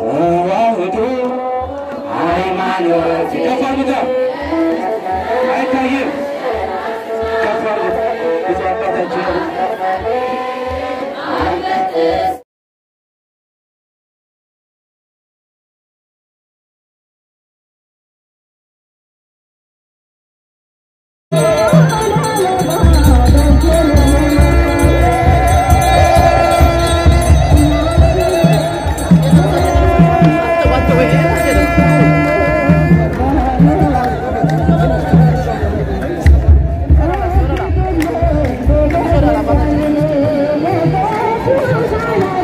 ተዋህዶ ሃይማኖት ከፍ አድርጉታ። አይታይም። ከፍ አድርጉት። ብፁዕ አባታችን Thank you.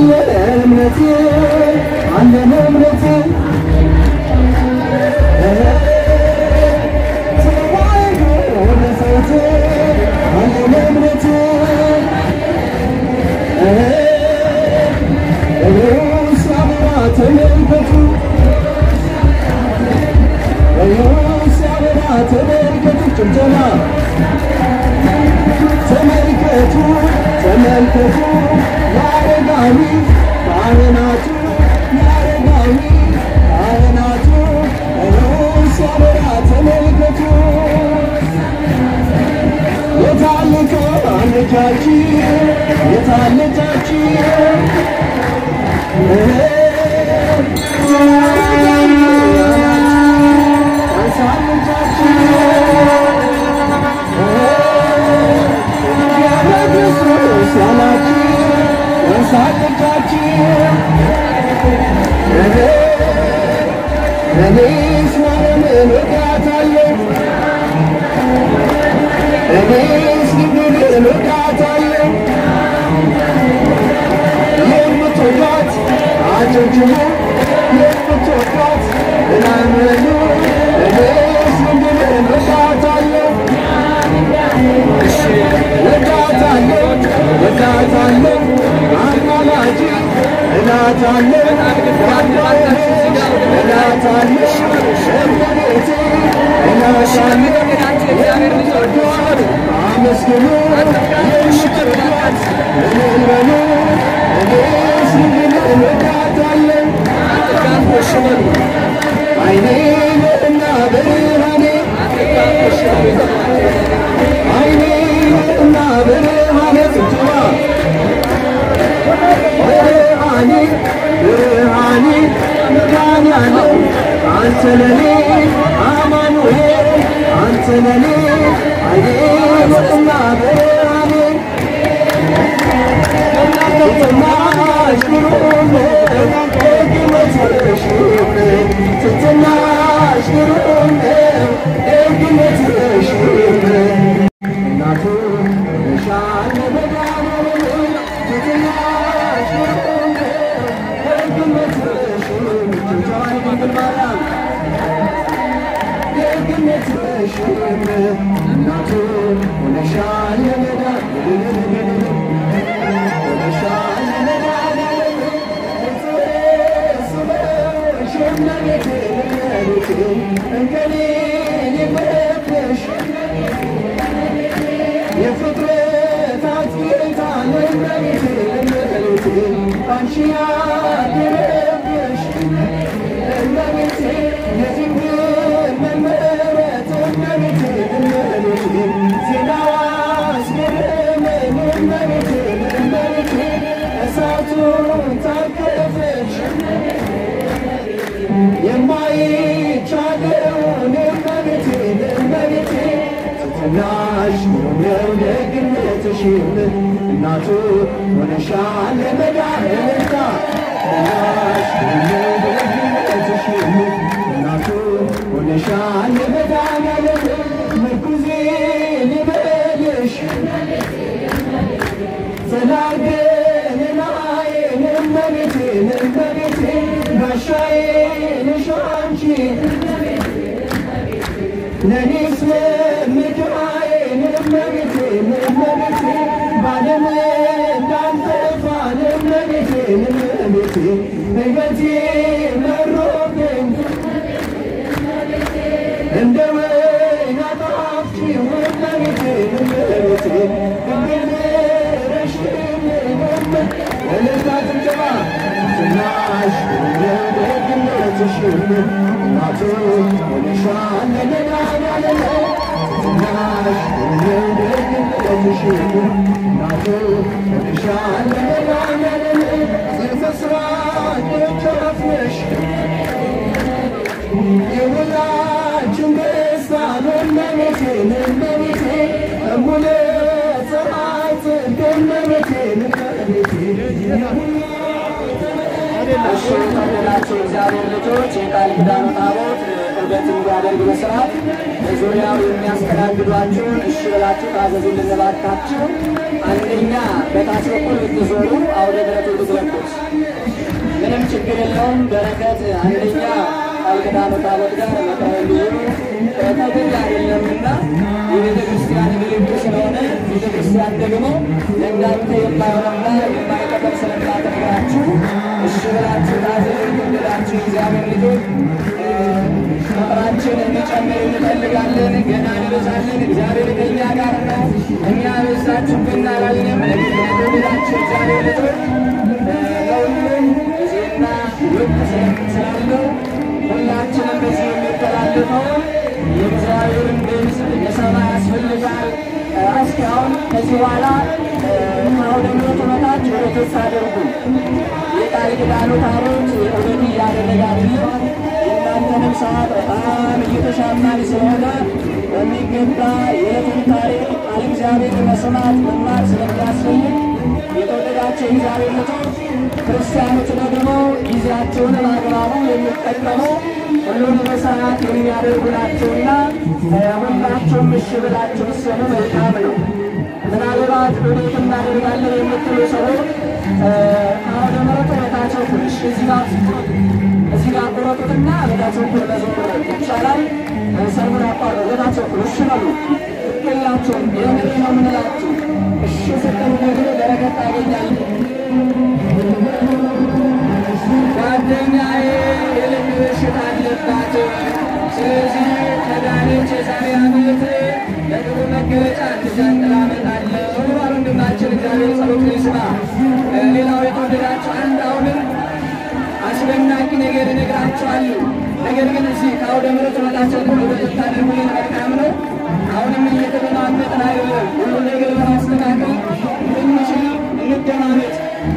እምነቴ አለን እምነቴ ተዋሕዶ ለሰውቴ አለን እምነቴ ሲያበራ ተመልከቱ ሲያበራ ተመልከቱ ጭብጨባ ተመልከቱ ተመልከቱ ያረጋዊ ካህናቱ ያረጋዊ ካህናቱ ሲያበራ ተመልከቱ የታለቀ አለቻችን የታለቻችን እኔስ ማርያምን እወዳታለሁ እኔስ ድንግልን እወዳታለሁ የምትወዷት አጨብጭቡ የምትወዷት እናመኑ እኔስ ድንግልን እወዳታለሁ እወዳታለሁ እወዳታለሁ አማላጅ እላታለሁ እላታለሁ እመቤቴ እላታለሁ የምትወዷት አመስግኑ የምትወዷት እልል በሉ እኔስ ድንግልን እወዳታለሁ አይኔ ነውና ብርሃኔ አይኔ ነውና ብርሃኔ ጭብጨባ ብርሃኔ ብርሃኔ መድኃኒዓለም አንተ ለኔ አማኑኤል አንተ ለኔ አይኔ ነውና ብርሃኔ ትትናሽ ግሩም ደግነትሽ ትትናሽ ግሩም ደግነትሽ እናቱ ነሻል መድኃኒዓለም ትትናሽ ግሩም ደግነትሽ ጭብጨባ ድንግል ማርያም ደግነትሽ እናቱ ሆነሻል መድኃኒዓለም የፍጥረታት ጌታ ለእመቤቴ ለእመቤቴ አንቺ ያደረብሽ እመቤቴ የድንግል መመረት እመቤቴ እመቤቴ ዜናዋ አስገረመኝ እመቤቴ እመቤቴ እሳቱን ታቀፈች የማይቻለውን እመቤቴ እመቤቴ ትትናሽ ነው ደግነትሽ እናቱ ሆነሻል ለመድኃኒዓለም ትትናሽ ነው ደግነትሽ እናቱ ሆነሻል ለመድኃኒዓለም ምርኩዜ ልበልሽ ዘላለም ናዬን እመቤቴ እመቤቴ ጋሻዬ ነሽ አንቺ ለኔስ መምኪያዬን እመቤቴ እመቤቴ ባለም እንዳልጠፋ እመቤቴ እመቤቴ በሕይወቴ መሮብኝ እንደ ወይን አጣፍጭው እመቤቴ እመቤቴ ድንግል ምረሽልኝ እልልታ ጭብጨባ ዝናሽ ደግነትሽ እናቱ ሆነሻል ለመድኃኒዓለም ዝናሽ ደግነትሽ እናቱ ሆነሻል ለመድኃኒዓለም ዘፈስራ ደጃፍ ነሽ የሁላችን ደስታ እመቤቴ እመቤቴ እሙለ ፀሐይ ጽድቅ እመቤቴ እመቤቴ እሺ የተወደዳችሁ የእግዚአብሔር ልጆች የቃል ኪዳኑ ታቦት ስግደት እንዲያደርግ በስርዓት በዙሪያው የሚያስተናግዷችሁን እሺ ብላችሁ ታዘዙልን እባካችሁ። አንደኛ በታች በኩል ብትዞሩ አውደ ምሕረቱን ብትለኩት ምንም ችግር የለውም። በረከት አንደኛ ቃል ኪዳኑ ታቦት ጋር መተወልዩ ተገኝ አይደለምና የቤተ ክርስቲያን ምልክት ስለሆነ ቤተ ክርስቲያን ደግሞ ለእናንተ የማይሆንና የማይጠቅም ስለማተግራችሁ እሺ ብላችሁ ታዘዙ ብላችሁ እግዚአብሔር ልጆች ቁጥራችን እንዲጨምር እንፈልጋለን። ገና እንበዛለን። እግዚአብሔር ከእኛ ጋር ነው። እኛ በዛችሁብን አላልንም። ብላችሁ እግዚአብሔር ልጆች ለሁሉም ጊዜና ወቅት ስላለው ሁላችንም በዚህ የሚተላለፈው የእግዚአብሔርን ድምፅ የሰማ ያስፈልጋል። እስኪ አሁን ከዚህ በኋላ ከአውደ ምሕረቱ በታች ወደቶች አድርጉ። የቃል ኪዳኑ ታቦት ወደት እያደረገ አይደለም። የእናንተንም ሰዓት በጣም እየተሻማን ስለሆነ በሚገባ የዕለቱን ታሪክ ቃል እግዚአብሔር መስማት መማር ስለሚያስፈልግ የተወደዳቸው እግዚአብሔር ልጆች ክርስቲያኖች ደግሞ ጊዜያቸውን በአግባቡ የሚጠቀሙ ሁሉን በሰዓት የሚያደርጉ ናቸውና ሁላቸውም እሺ ብላችሁ ስሙ መልካም ነው። ምናልባት ወዴት እናደርጋለን የምትሉ ሰዎች አሁን ምሕረቱ በታቸው ትንሽ እዚህ ጋር እዚህ ጋር ቁረጡትና በታቸው ኩል መዞር ይቻላል። ሰርሙን አቋርጡ። በታቸው ኩል እሺ በሉ ሁላችሁም የምር ነው ምንላችሁ እሺ ስትሉ ደግሞ በረከት ታገኛለህ። ጓደኛዬ የልብ በሽታ አለባት። ስለዚህ ከዳነች የዛሬ ዓመት ለጥሩ መገለጫ እንድጃንጥላ አመጣለሁ ባሉ ወንድማችን እግዚአብሔር ጸሎት ይስማ። ሌላው የተወደዳችሁ አንድ አሁንም አስደናቂ ነገር እነግራችኋለሁ። ነገር ግን እዚህ ከአውደ ምሕረቱ በታቸው ሁሉ ብታደርጉልን መልካም ነው። አሁንም እየተደማመጥን አይደለም። ሁሉ ነገር በማስተካከል እንችል እንደማመጥ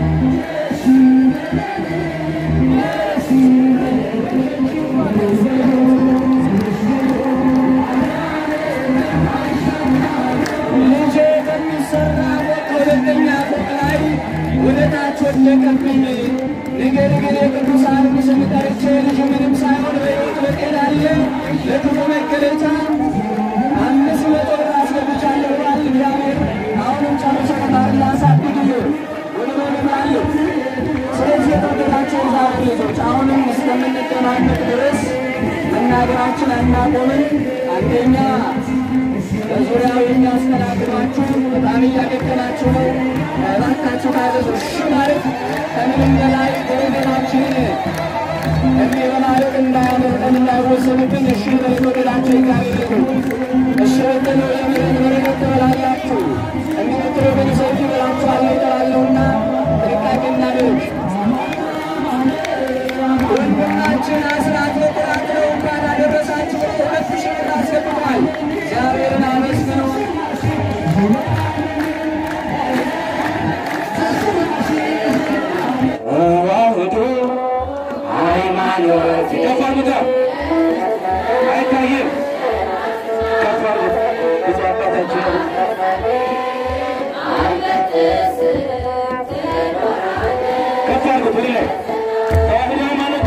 ልጄ በሚሰራ ሁለተኛ ፎቅ ላይ ወደ ታች ወደቀብኝ። ነገር ግን የቅዱሳንን ስም ጠርቼ ልጅ ምንም ሳይሆን በሕይወት በጤና አለ። ለክፉ መገለጫ አምስት መቶ ብር አስገብቻለሁ ብሏል እግዚአብሔር። አሁንም ጨርሶ ከታር ላሳድግል ወደ ሆነላለሁ። ስለዚህ የተወደዳቸው እግዚአብሔር ልጆች አሁንም እስከምንገናኘት ድረስ መናገራችን አናቆምን። አንደኛ በዙሪያው የሚያስተናግዷችሁ በጣም እያገገናችሁ ነው። እባካችሁ ታዘዙ። እሺ ማለት ከምንም በላይ በወገናችንን እንዲህ በማለት እንዳያመልጠን እንዳይወሰንብን እሺ በተወደዳቸው ይጋብዙ። እሺ ብትሉ የምሕረት በረከት ትበላላችሁ። እንዲህ ብትሉ ግን ሰይፍ ይበላችኋል እጠራለሁና ጥንቃቄ እናድርግ። ወንድማችን አስራት በኩራት ነው። እንኳን አደረሳችሁ። ሁለት ሺህ ብር አስገብቷል። እግዚአብሔርን አመስግኑ። ተዋህዶ ሃይማኖት ከፍ አድርጉት። አይታይም። ከፍ አድርጉት። ብፁዕ አባታችን ከፍ አድርጉት። ወደ ላይ ተዋህዶ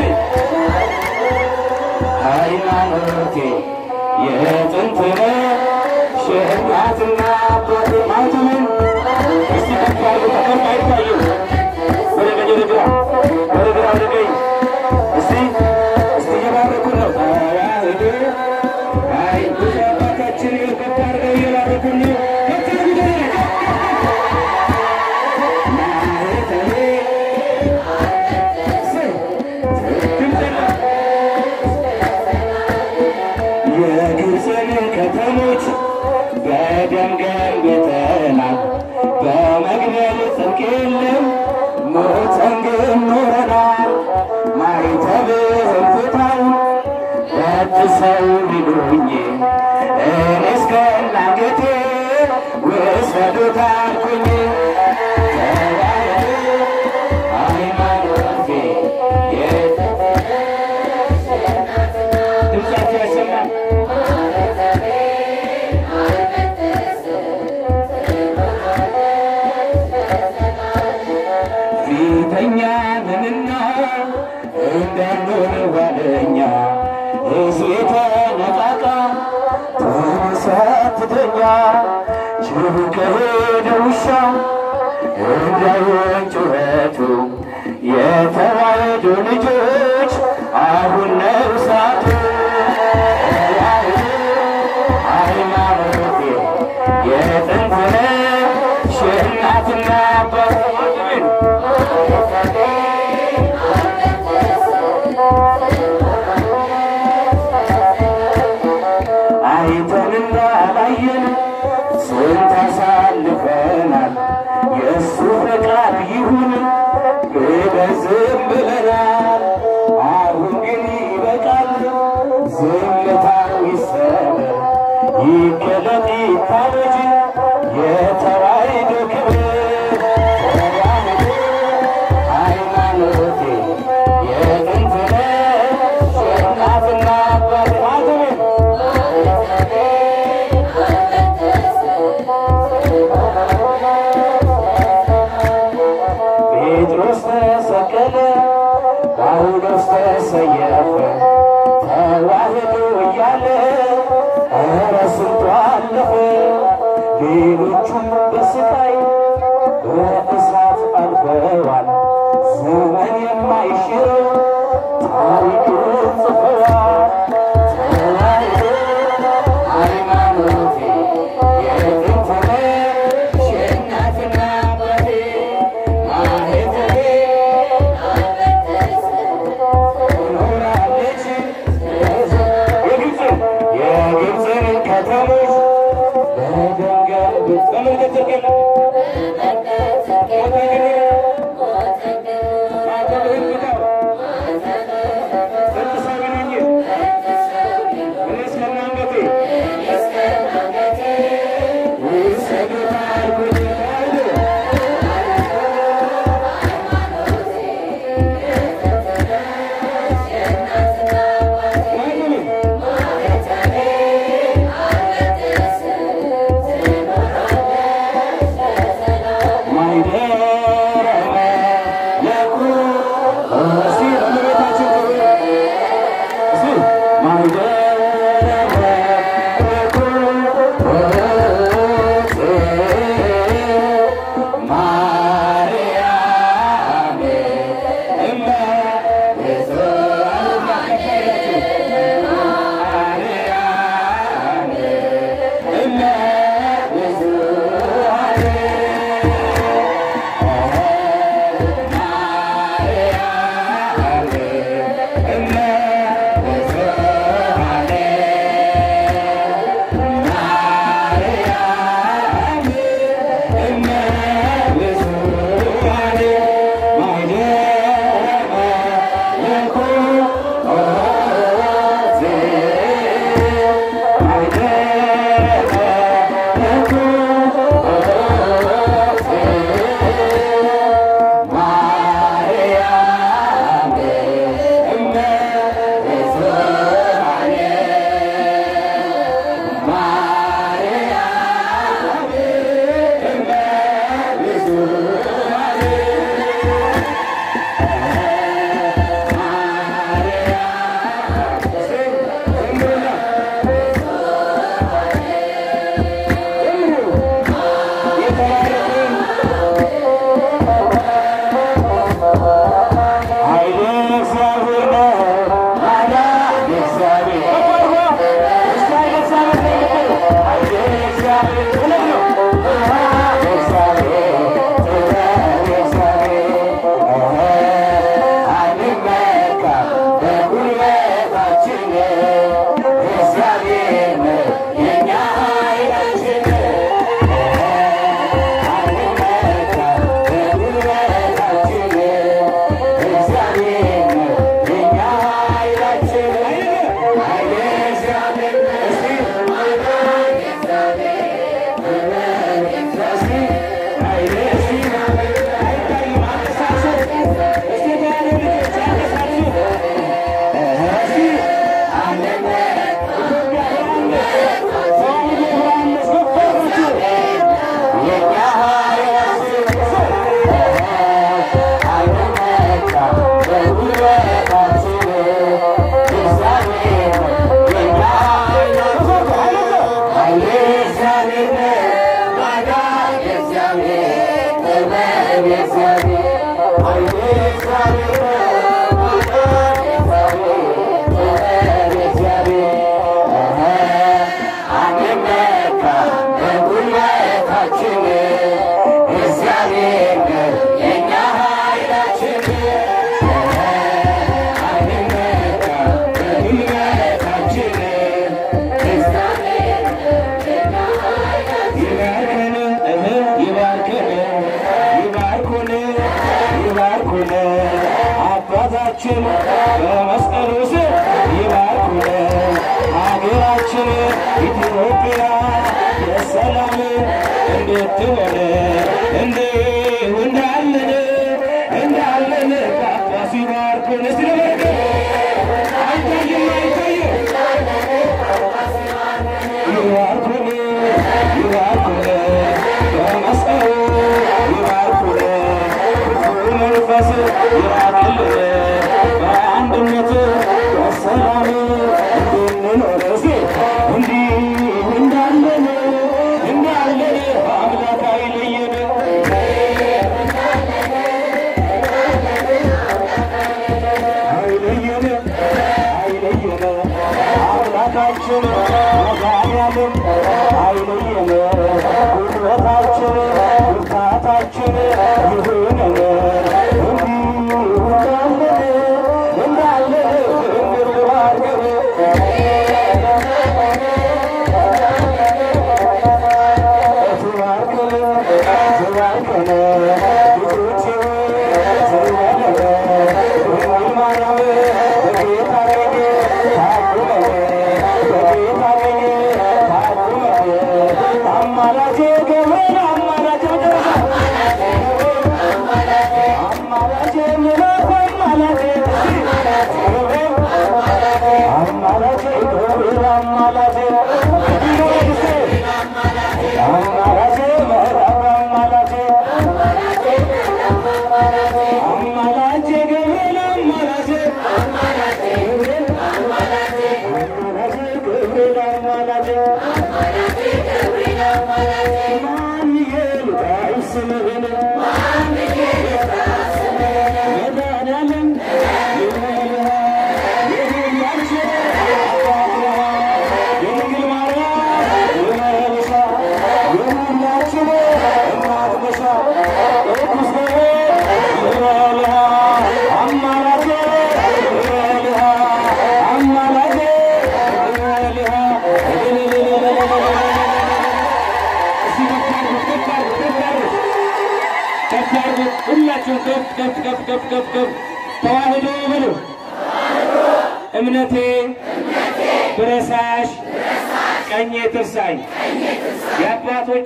ሃይማኖቴ ሃይማኖቴ የጥንት ነው ሸህናትና አባቴ ማለትምን እስቲ ከፍ አድርጉት። ከፍ አይታይም። ወደ ቀኝ ወደ ግራ ወደ ግራ ወደ ቀኝ እስቲ እስቲ እየባረኩን ነው። ተዋህዶ አይ ብዙ አባታችን ከፍ አድርገው እየባረኩን ነው። ከፍ አድርጉት ወደ ላይ። ማህተቤ የግብፅን ከተሞች በደም ገንብተናል። በመግደል ጽድቅ የለም ሞተን ግን ኖረናል። ማይተብህን ፍታው ቀድሰው ቢሉኝ እኔ እስከ አንገቴ ውሰዱት አልኩኝ። ተዋህዶ ሃይማኖቴ የት ድምፃቸው ያሰማል። ፊተኛ ምንና እንዳንሆን ኋለኛ ሕዝቤ ስትተኛ ጅብ ከሄደ ውሻ እንዳይሆን ጩኸቱ የተዋሕዶ ልጆች አሁን ነው ሰዓቱ። ሃይማኖቴ የጥንት ነሽ የእናትና አባት አይተንና አላየን ስንት አሳልፈናል። የእሱ ፈቃድ ይሁን ብለን ዝም ብለናል። አሁን ግን ይበቃል፣ ዝምታው ይሰበር፣ ይገለጥ ይታወጅ የተዋሕዶ ክብር። ተዋሕዶ ሃይማኖቴ የጥንት ነሽ የእናትና አባት አሜን። ጴጥሮስ ተሰቀለ፣ ጳውሎስ ተሰየፈ፣ ተዋሕዶ እያለ ኧረ ስንቱ አለፈ። ሌሎቹም በስቃይ በእሳት አልፈዋል። ዘመን የማይሽረው ታሪክ ጽፈዋል። ተዋሕዶ ሃይማኖቴ የጥንት ነሽ የእናትና አባቴ ማኅተቤ ኖራለች የግብፅን የግብፅን ከተሞች በድንጋይ በመንገድ ማተብህን ፍታው ቅዱሳን ነኝ እኔ እስከነ አንገቴ ውሰዱት አልኩት ተዋሕዶ ማኅተቤ አባታችን በመስቀሉ ስር ይባርኩን ሀገራችን ኢትዮጵያ የሰላም እንድትሆን እንዲሁ እንዳለን እንዳለን ጳጳሱ ይባርኩን። እስቲ ለበረከት አይታይም አይታይም ይባርኩን ይባርኩን በመስቀሉ ይባርኩን ክፉ መንፈስ ይራቅልን በአንድነት በሰላም እንድንኖር እስኪ እንዲሁ እንዳለን እንዳለን አምላክ አይለየን አይለየን አይለየን አምላካችን መድኃኒዓለም አይለየን ጉልበታችን ብርታታችን ይሁነን እንዲሁ እንዳለን እንዳለን እንድንባርከን ሁላችሁም ከፍ ከፍ ከፍ ከፍ ከፍ ከፍ ተዋህዶ በሉ። እምነቴ ብረሳሽ ቀኜ ትርሳኝ። የአባቶቼ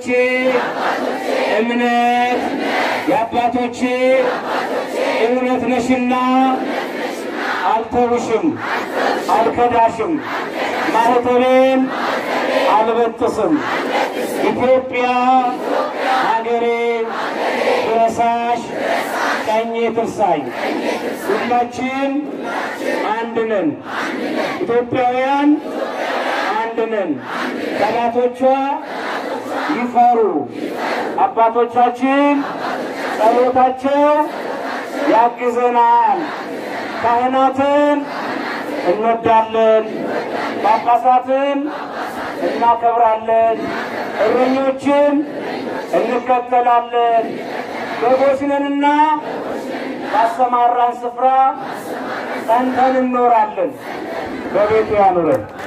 እምነት የአባቶቼ እውነት ነሽና አልተውሽም፣ አልከዳሽም፣ ማኅተቤን አልበጥስም። ኢትዮጵያ ሀገሬ ብረሳሽ ቀኜ ትርሳኝ። ሁላችን አንድ ነን፣ ኢትዮጵያውያን አንድ ነን። ጠላቶቿ ይፈሩ፣ አባቶቻችን ጸሎታቸው ያግዘናል። ካህናትን እንወዳለን፣ ጳጳሳትን እናከብራለን፣ እረኞችን እንከተላለን። በጎች ነንና ባሰማራን ስፍራ ጸንተን እንኖራለን። በቤቱ ያኑረን።